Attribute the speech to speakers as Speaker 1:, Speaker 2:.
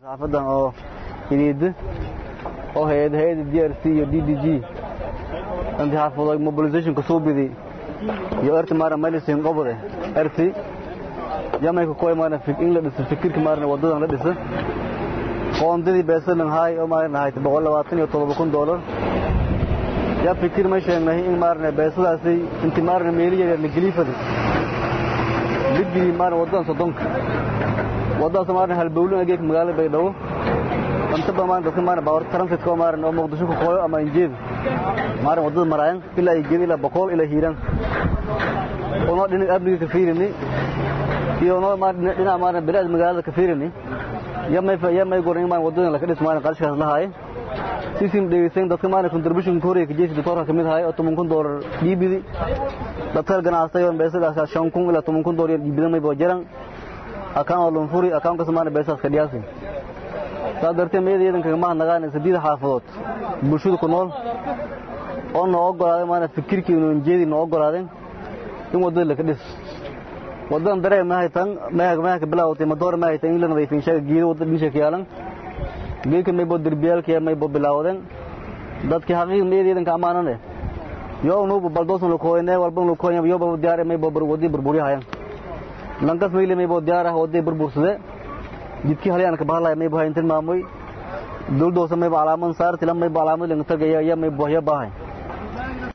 Speaker 1: xaafadan oo idiida oo hay-ad hay-ada d r c iyo d d g intii xaafadood mobilizationka soo bidi iyo erti maarna medicine qobode erti yamayka koy maarna in la dhiso fikirka maarna wadadan la dhisa qoondadii beesalan haay oo maarna hayta boqol labaatan iyo todoba kun doolar yaa fikir ma sheegnay in maarna beesadaasi inti maarna meeli yaryar la geliifada ligii maarna wadadan soddonka wadadaas maarna halbowlin ageeg magaalada baydhabo antaba maarna dadka maarna baawar transitka oo maarna oo muqdisho ku qooyo ama injeeda maarna wadada maraayan ilaa ay geed ilaa boqol ilaa hiiraan oo dhinac amniga ka fiirini iyo noo maarna dhinac maarna bilaad magaalada ka fiirini yamay yamay gorin maarna wadadan la ka dhis maarna qarashkaas la haay sisim dhegeysan dadka maarna contribution ka horeeyay jeesi doctorka kamid haay oo 10 kun dollar dhiibidi dadka ganacsatay oo beesadaas 5 kun ilaa 10 kun dollar dhiibida may boojaran akaan oo lon furi akaan ka samaana beesaas ka dhiyaasay saa dartee meedayadan kaga mahadnaqaan saddeed xaafadood bulshada ku nool oo noo ogolaaday maana fikirkii inuu jeedi noo ogolaadeen in wadada la ka dhis wadadan daree ma haytan meeha meeha ka bilaawtay madoor ma haytan in la nadiifin shaga geedo wadada dhisha ka yaalan geedka may bo derbiyaalkii may bo bilaawdeen dadkii xaqiiq meedayadan ka amaanane yoo nuubu baldoosan la kooyne walban la kooyne yoo ba diyaar may bo wadii burburiyahayan lankas mayle may bo diyaar ah wadii burbursade jidkii halyaan ka bahalay may bo hayntin maamoy dowladoosa may bo calaaman saarti lam may bo calaamad laga tagaya ya may bo ya baahay